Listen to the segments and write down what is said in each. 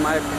maayirka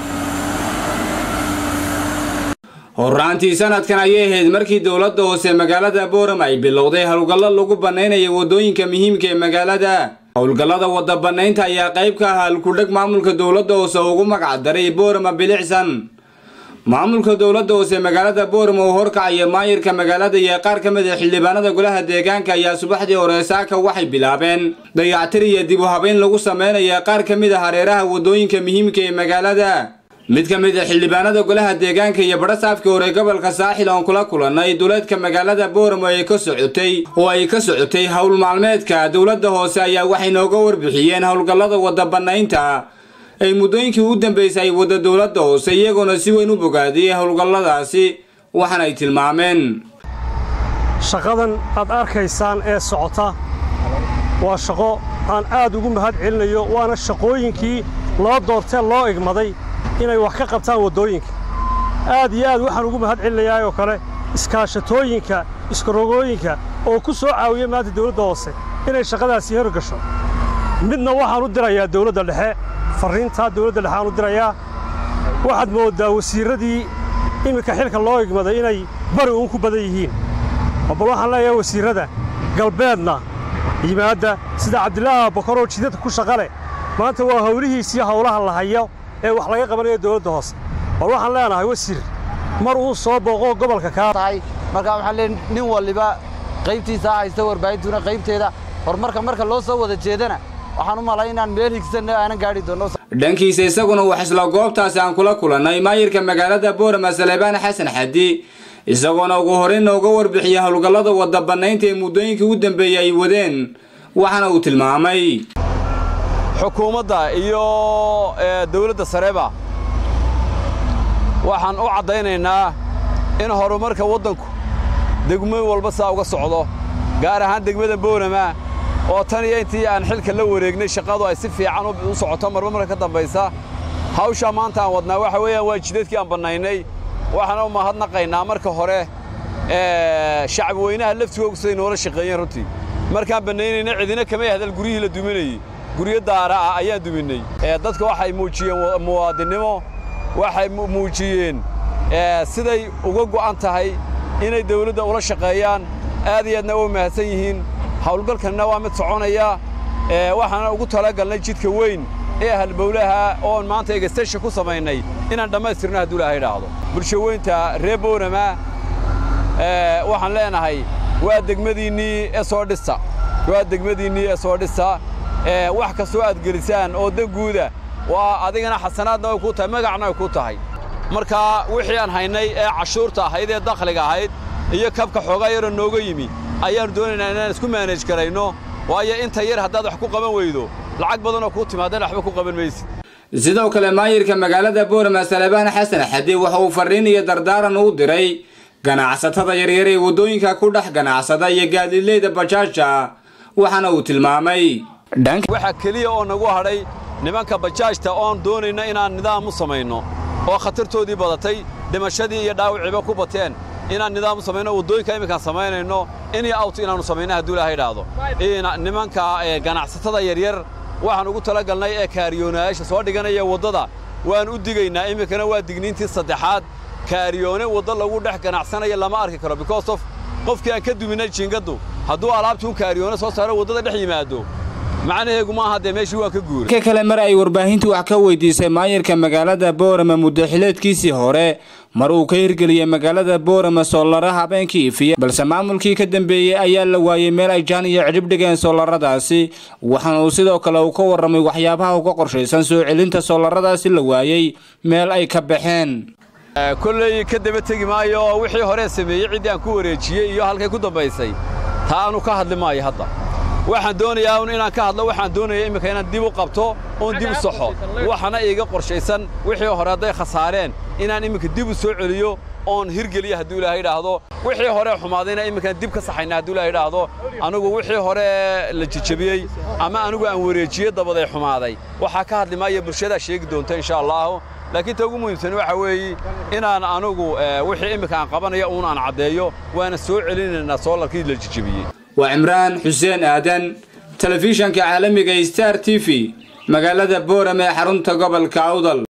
horraantii sanadkan ayay ahayd markii dowladda hoose magaalada boorama ay bilowday howlgallo lagu bannaynaya waddooyinka muhiimka ee magaalada howlgallada wadda bannaynta ayaa qayb ka ah halkudheg maamulka dowladda hoose ugu magac daray boorama bilicsan maamulka dowladda hoose magaalada boorama oo horkacaya maayirka magaalada iyo qaar ka mid a xildhibaanada golaha deegaanka ayaa subaxdii hore saaka waxay bilaabeen dayactir iyo dib u habayn lagu sameynaya qaar ka mid a hareeraha waddooyinka muhiimka ee magaalada mid ka mid a xildhibaanada golaha deegaanka iyo badhasaafkii hore gobolka saaxil oon kula kulannay duleedka magaalada booramo ay ka socotay oo ay ka socotay howl maalmeedka dowladda hoose ayaa waxay nooga warbixiyeen howlgallada wadda bannaynta ay muddooyinkii u dambaysay wadda dowladda hoose iyagoona si weyn u bogaadiyey howlgalladaasi waxaana ay tilmaameen shaqadan aad arkaysaan ee socota waa shaqo aan aad ugu mahad celinayo waana shaqooyinkii loo doortee loo igmaday inay wax ka qabtaan waddooyinka aad iyo aad waxaan ugu mahad celinayaa oo kale iskaashatooyinka iskarogooyinka oo ku soo caawiya maanta dawladda hoose inay shaqadaasi hor gasho midna waxaan u dirayaa dawladda dhexe farriintaa dawladda dhexe aan u dirayaa waxaad mooddaa wasiirradii iminka xilka loo igmaday inay bari uun ku badan yihiin bal waxaan leeyahay wasiirrada galbeedna yimaadda sida cabdilaahi bakoroo jidadka ku shaqa leh maanta waa hawlihiisii hawlaha la hayo ee wax laga qabanayo dawladda hoose bal waxaan leenahay wasiir mar uu soo booqoo gobolka kaa tahay marka waxaan leen nin waliba qaybtiisa haysta warbaahintuna qaybteeda horumarka marka loo soo wada jeedana waxaan u malay inaan meel higsanna aanan gaadhi doonno dhankiisa isaguna wax isla goobtaasi aan kula kulannay maayirka magaalada boorama salebaan xasan xadi isagoona ugu horrayn nooga warbixiyey howlgallada wadda bannaynta ee muddooyinkii u dambeeyey ay wadeen waxaana uu tilmaamay xukuumadda iyo dawladda sareba waxaan u caddaynaynaa in horumarka waddanku degmo walba saa uga socdo gaar ahaan degmada boorama oo tan iyo intii aan xilka la wareegnay shaqadu ay si fiican u socoto marba marka ka dambaysa hawshaa maanta aan wadnaa waxa weeyaan waa jidadkii aan bannaynay waxaana u mahadnaqaynaa marka hore shacab weynaha laftigoogu siday noola shaqeeyeen runtii markaan bannaynayna cidina kamay hadal guryihii la duminayey guryo daara ah ayaan duminnay dadka waxay muujiyeen muwaadinnimo waxay muujiyeen siday uga go'an tahay inay dawladda ula shaqeeyaan aad iyo aadna u mahadsan yihiin hawlgalkanna waa mid soconaya waxaana ugu talagalnay jidka weyn ee halbowlaha oon maanta egestasha ku samaynay inaan dhammaystirno hadduu ilaahay dhaahdo bulsho weynta reer boorama waxaan leenahay waa degmadiinnii ee soo dhisa waa degmadiinnii ee soo dhisa wax kastoo aad gelisaan oo danguuda waa adigana xasanaadna way kuu tahay magacna way kuu tahay marka wixii aan haynay ee cashuurta ahayd ee dakhliga ahayd iyo kabka xoogaa yaroo nooga yimi ayaannu doonaynaa inaan isku maanaj garayno waayo inta yar haddaad wax ku qaban weydo lacag badanoo kuu timaadana waxba ku qaban maysid sidoo kale maayirka magaalada boorama salebaan xasan xadi waxa uu farriin iyo dardaaran u diray ganacsatada yaryar ee waddooyinka ku dhex ganacsada iyo gaadiidleyda bajaajta waxaana uu tilmaamay waxaa keliya oo nagu hadhay nimanka bajaajta oon doonayna inaan nidaam u samayno oo khatartoodii badatay dhimashadii iyo dhaawiciba ku bateen inaan nidaam u samayno waddooyinka imminkaan samaynayno in iyo awt inaannu samayno hadduu ilaahay idhaahdo nimanka ganacsatada yaryar waxaan ugu talagalnay ee kaariyoonayaasha soo dhiganaya waddada waan u digaynaa iminkana waa digniintii saddexaad kaariyoone wadda lagu dhex ganacsanaya lama arki karo because of qofkii aan ka duminnay jiingaddu hadduu alaabtii un kaariyoone soo saaro waddada dhex yimaado macnaheegu maaha dee meeshii waan ka guuray ka kale mar ay warbaahintu wax ka weydiisay maayirka magaalada boorama muddo xileedkiisii hore mar uu ka hirgeliyey magaalada boorama soollara habeenkii ifiya balse maamulkii ka dambeeyey ayaa la waayey meel ay jaan iyo cidhib dhigeen soolarradaasi waxaana uu sidoo kale uu ka warramay waxyaabaha uga qorshaysan soo celinta soolarradaasi la waayey meel ay ka baxeen kolley ka daba tegi maayo oo wixii horee sameeyey ciddii aan ku wareejiyey iyo halkay ku dambaysay taa aanu ka hadli maayo hadda waxaan doonayaa un inaan ka hadlo waxaan doonaya imminka inaan dib u qabto oon dib u saxo waxaana iiga qorshaysan wixii hore hadday khasaareen inaan imminka dib u soo celiyo oon hirgeliyo hadduu ilaahay idhaahdo wixii hore xumaadayna imminkaan dib ka saxayna hadduu ilaahay idhaahdo anigu wixii hore la jejebiyey ama anigu aan wareejiyey dabaday xumaaday waxaa ka hadli maaya bulshadaa sheegi doonta insha allaahu laakiin ta ugu muhiimsan waxa weeye inaan anugu wixii imminka aan qabanayo uun aan caddeeyo waana soo celinaynaa soolarkii la jejebiyey waa cimraan xuseen aadan telefishanka caalamiga star t v magaalada boorame ee xarunta gobolka awdal